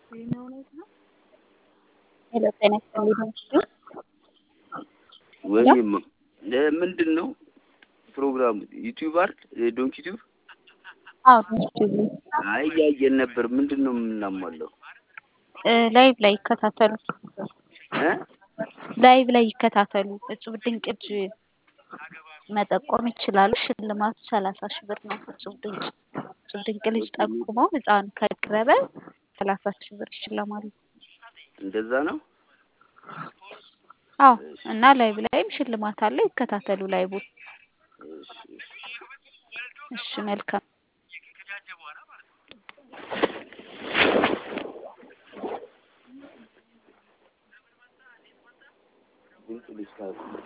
ሄሎ ጤና ይስጥልኝ ነው ወይም ምንድን ነው ፕሮግራሙ? ዩቲዩብ አይደል? ዶንክ ዩቲዩብ? አዎ ዩቲዩብ አይ እያየን ነበር። ምንድን ነው የምናሟላው? ላይቭ ላይ ይከታተሉ። እ ላይቭ ላይ ይከታተሉ። እጹብ ድንቅ እጅ መጠቆም ይችላሉ። ሽልማቱ ሰላሳ ሺህ ብር ነው። እጹብ ድንቅ እጹብ ድንቅ ልጅ ጠቁመው ህፃኑ ከቀረበ ሰላሳ ሺህ ብር ይሸለማሉ። እንደዛ ነው። አዎ እና ላይቭ ላይም ሽልማት አለ። ይከታተሉ ላይቡን። እሺ እሺ። እሺ መልካም ድንቅ ልጅ